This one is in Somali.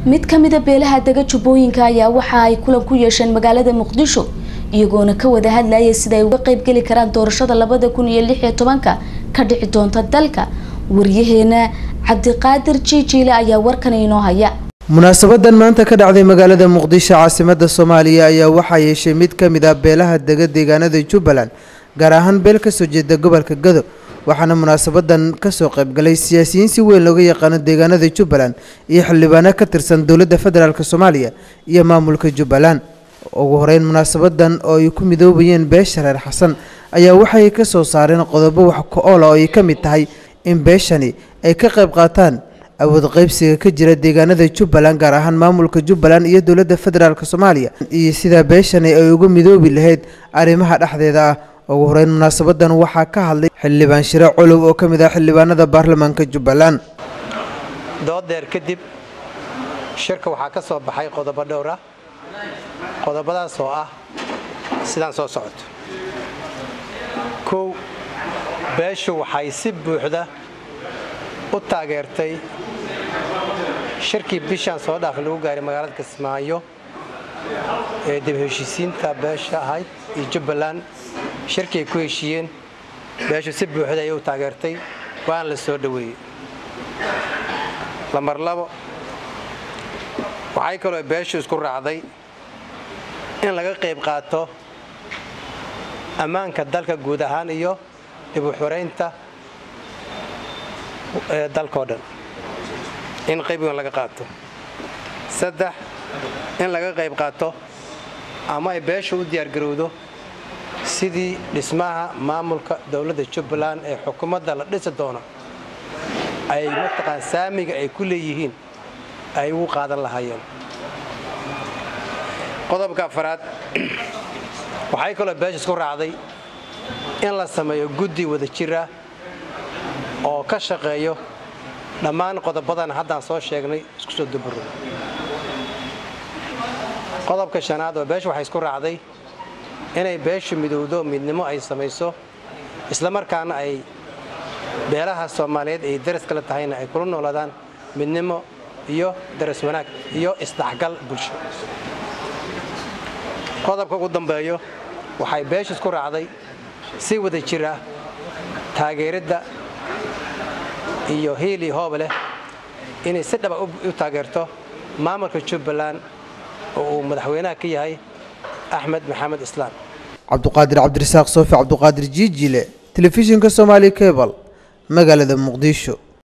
mid ka mida beelaha dega jubbooyinka ayaa waxa ay kulan ku yeesheen magaalada muqdisho iyagoona ka wada hadlayay sida ay uga qeybgeli karaan doorashada labada kun iyo lix iyo tobanka ka dhici doonta dalka waryaheena cabdiqaadir jiijiile ayaa warkan inoo haya munaasabadan maanta ka dhacday magaalada muqdisho caasimada soomaaliya ayaa waxaa yeeshay mid ka mid ah beelaha dega deegaanada jubbaland gaar ahaan beel kasoo jeeda gobolka gado waxaana munaasabadan kasoo qaybgalay siyaasiyiin si weyn looga yaqaano deegaanada jubbaland iyo xildhibaano ka tirsan dowladda federaalk soomaaliya iyo maamulka jubbaland ugu horeyn munaasabadan oo ay ku midoobayeen beesha reer xasan ayaa waxay ka soo saareen qodobo wax ku-oola oo ay ka mid tahay in beeshani ay ka qayb qaataan awood qaybsiga ka jira deegaanada jubbaland gaar ahaan maamulka jubbaland iyo dowladda federaalk soomaaliya iyo sidaa beeshani ay uga midoobi lahayd arrimaha dhexdeeda ah ugu horeyn munaasabadan waxaa ka hadlay xildhibaan shire colow oo ka mid ah xildhibaanada baarlamaanka jubbaland doodeer kadib shirka waxaa ka soo baxay qodobo dhowr ah qodobadaas oo ah sidaan soo socoto kow beeshu waxay si buuxda u taageertay shirkii bishaan soo dhaaf lagu gaaray magaalada kismaayo ee dib heshiisiinta beesha ahayd iyo jubbaland shirkii ay ku heshiiyeen beeshu si buuxda ayay u taageertay waana la soo dhoweeyey lambar labo waxay kaloo beeshu isku raacday in laga qayb qaato ammaanka dalka guud ahaan iyo dib u xoraynta dalkao dhan in qayb weyn laga qaato saddex in laga qayb qaato ama ay beesha u diyaargarowdo sidii dhismaha maamulka dowladda jubbaland ee xukuumadda la dhisi doono ay mataqaan saamiga ay ku leeyihiin ay ugu qaadan lahaayeen qodobka afaraad waxay kaloo beesha isku raacday in la sameeyo guddi wada jir ah oo ka shaqeeyo dhammaan qodobadan haddaan soo sheegnay isku soo duburo qodobka shanaad oo beesha waxay isku raacday inay beeshu midowdo midnimo ay samayso islamarkaana ay beelaha soomaaliyeed ay daras kala tahayna ay kula noolaadaan midnimo iyo daras wanaag iyo isdhexgal bulsho qodobka ugu dambeeyo waxay beesha isku raacday si wada jir ah taageeridda iyo hiili hoob leh inay si dhaba u taageerto maamulka jubbaland oo uu madaxweynaha ka yahay axmed maxamed islaam cabduqaadir cabdirasaaq soofi cabduqaadir jiijile telefishinka soomaali cebal magaalada muqdisho